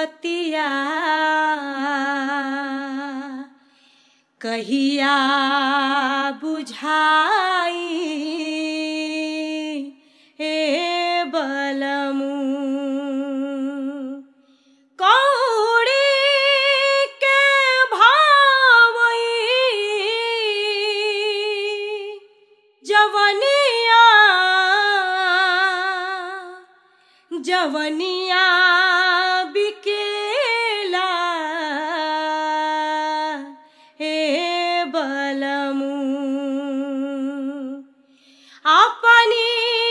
बतिया कहिया बुझाई हे बलमू कौड़ी के भावई जवनिया जवनिया बिकेला हे बलमू अपनी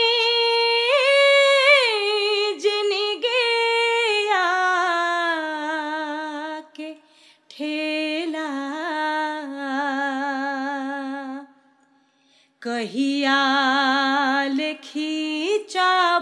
जिनगिया के ठेला कहिया खींचा